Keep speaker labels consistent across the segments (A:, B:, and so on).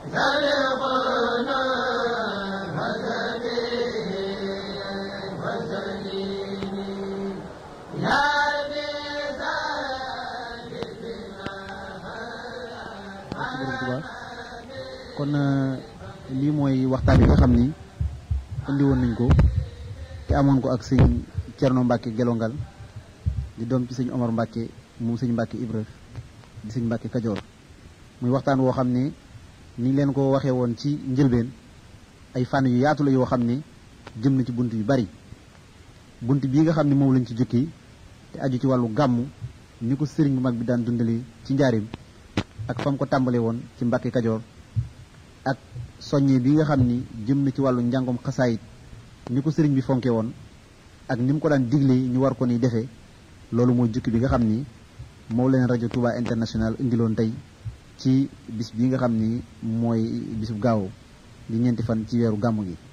A: kon lii mooy waxtaan yi nga xam ni indi woon nañ ko te amoon ko ak sëñ Cerno Mbàkke Gelongal di doom ci sëñ Omar Mbàkke moom sëñ Mbàkke Ibra di sëñ Mbàkke Kajoor muy waxtaan woo xam ne ni leen ko waxee woon ci njëlbeen ay fànn yu yaatu la yoo xam ne jëm na ci bunt yu bari bunt bii nga xam ne moom lañ ci jukki te aju ci wàllu gàmmu ni ko sëriñ bu mag bi daan dundale ci njaarim ak fam ko tàmbale woon ci Mbàkke Kajoor ak soññe bi nga xam ni jëm na ci wàllu njàngom xasaayit ni ko sëriñ bi fonke woon ak ni mu ko daan digle ñu war ko ni defee loolu mooy jukki bi nga xam ni moom leen rajo Touba International indiloon tey ci bis bi nga xam ni mooy bisu gaaw di ñeenti fan ci weeru gàmmu gi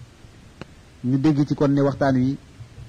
A: ñu dégg ci kon ne waxtaan wi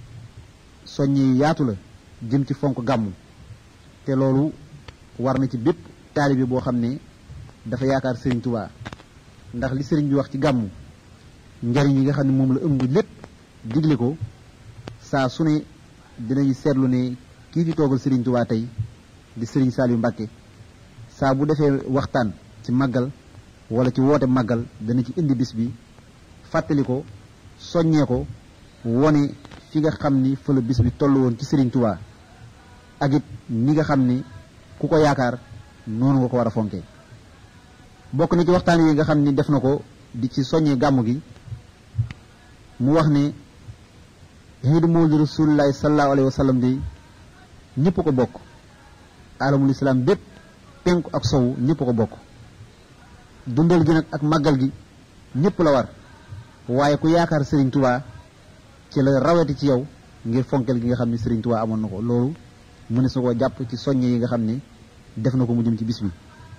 A: soññe yu yaatu la jëm ci fonk gàmmu te loolu war na ci bépp taalibe boo xam ne dafa yaakaar sëriñ Touba ndax li sëriñ bi wax ci gàmmu njariñ yi nga xam ne moom la ëmb lépp digle ko saa su ne dinañu seetlu ne kii fi toogal sëriñ Touba tey di sëriñ Saliou Mbacke saa bu defee waxtaan ci màggal wala ci woote màggal dana ci indi bis bi fàttali ko soññee ko wone fi nga xam ni fa la bis bi toll woon ci sëriñ Touba ak it ni nga xam ni ku ko yaakaar noonu nga ko war a fonkee bokk na ci waxtaan yi nga xam ni def na ko di ci soññee gàmmu gi mu wax ne xiidu mawlidi rasulillahi sallallahu alayhi wa sallam de ñëpp ko bokk alamul islam bépp penku ak sowu ñëpp ko bokk dundal gi nag ak màggal gi ñëpp la war waaye ku yaakaar Serigne Touba ci la rawati ci yow ngir fonkel gi nga xam ne Serigne Touba amoon na ko loolu mu ne su ko jàpp ci soññe yi nga xam ne def na ko mu jëm ci bis bi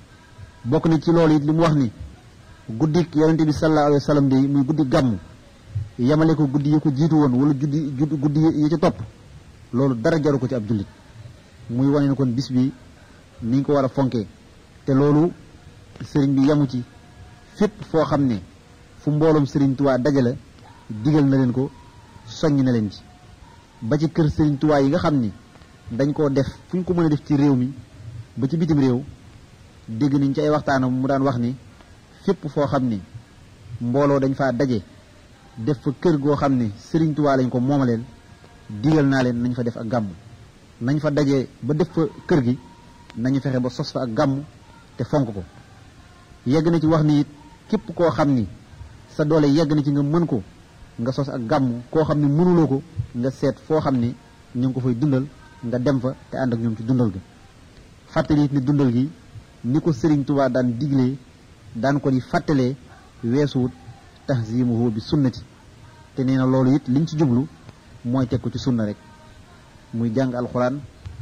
A: bokk na ci loolu it li mu wax ni guddik yonente bi sallallahu alayhi wa sallam de muy guddi gàmm yemale ko guddi yi ko jiitu woon wala juddi guddi yi ci topp loolu dara jaru ko ci ab jullit muy wane ne kon bis bi niñ ko war a fonkee te loolu sëriñ bi yamu ci fépp foo xam ne fu mbooloom sëriñ Tuubaa dajale digal na leen ko soññ na leen ci ba ci kër sëriñ Tuubaa yi nga xam ni dañ koo def fu ñu ko mën a def ci réew mi ba ci bitim réew dégg nañ ci ay waxtaanam mu daan wax ni fépp foo xam ni mbooloo dañ faa daje def fa kër goo xam ne Sëriñ Tuubaa lañ ko moomaleel digal naa leen nañ fa def ak gàmm nañ fa daje ba def fa kër gi nañu fexe ba sos fa ak gàmm te fonk ko yegg na ci wax ni it képp koo xam ni sa doole yegg na ci nga mën ko nga sos ak gàmm koo xam ne mënuloo ko nga seet foo xam ne ñu ngi ko fay dundal nga dem fa te ànd ak ñoom ci dundal gi fàttali it ni dundal gi ni ko Sëriñ Tuubaa daan diglee daan ko di fàttalee weesuwut tahzimuhu bi sunnati te nee na loolu it liñ ci jublu mooy teg ko ci sunna rek muy jàng alxuraan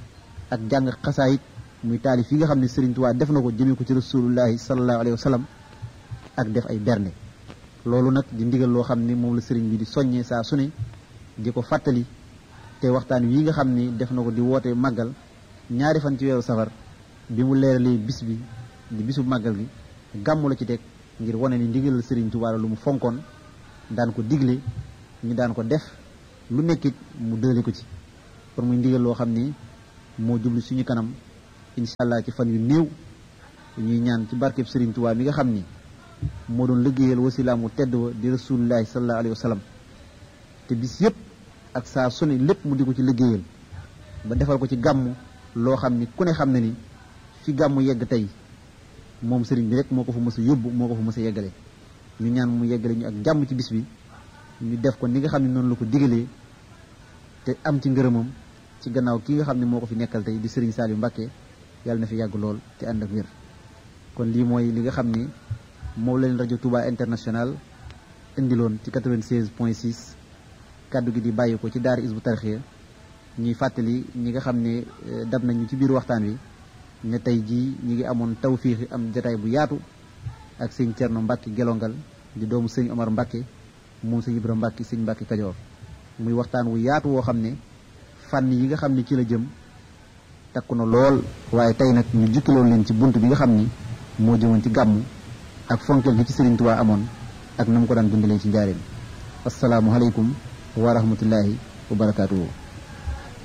A: ak jàng xasaayit muy taalif yi nga xam ne Sëriñ Tuubaa def na ko jëmee ko ci rasulullahi sallallahu alayhi wa sallam ak def ay berne loolu nag di ndigal loo xam ne moom la sëriñ bi di soññee saa su ne di ko fàttali te waxtaan wi nga xam ni def na ko di woote màggal ñaari fan ci weeru safar bi mu leeralee bis bi di bisu màggal gi gàmmu la ci teg ngir wane ni ndigalal Sëriñ Tuubaa la lu mu fonkoon daan ko digle ñu daan ko def lu nekkit mu dële ko ci kon muy ndigal loo xam ni moo jublu suñu kanam incha allah ci fan yu néew ñuy ñaan ci barkeb Sëriñ Tuubaa mi nga xam ni moo doon liggéeyal wasilaam mu tedd wa di rasulillahi sallallahu alayhi wa sallam te bis yëpp ak saa su ne lépp mu di ko ci liggéeyal ba defal ko ci gàmm loo xam ni ku ne xam na ni fi gàmmu yegg tey moom sëriñ bi rek moo ko fa mës a yóbbu moo ko fa mës a yeggale ñu ñaan mu yeggale ñu ak jàmm ci bis bi ñu def ko ni nga xam ne noonu la ko digalee te am ci ngërëmam ci gannaaw ki nga xam ne moo ko fi nekkal tey di sëriñ Saliou Mbacke yàlla na fi yàgg lool te ànd ak wér kon lii mooy li nga xam ni moom la leen rajo Touba International indiloon ci 96 point 6 kaddu gi di bàyyi ko ci daara Hizbut Tarqiyyah ñuy fàttali ñi nga xam ne dab nañu ci biir waxtaan wi ne tey jii ñi ngi amoon tawfiixi am jataay bu yaatu ak sëñ Cerno Mbàkke gelongal di doomu sëñ Omar Mbàkke moom sëñ Ibra Mbàkke sëñ Mbàkke Kajoor muy waxtaan wu yaatu woo xam ne fànn yi nga xam ne ci la jëm takku na lool waaye tey nag ñu jukkiloon leen ci bunt bi nga xam ni moo jëmoon ci gàmmu ak fonkeel gi ci Sëriñ Tuubaa amoon ak na mu ko daan dundalee ci njaareem asalaamualeykum wa rahmatullahi wa barakaatuhu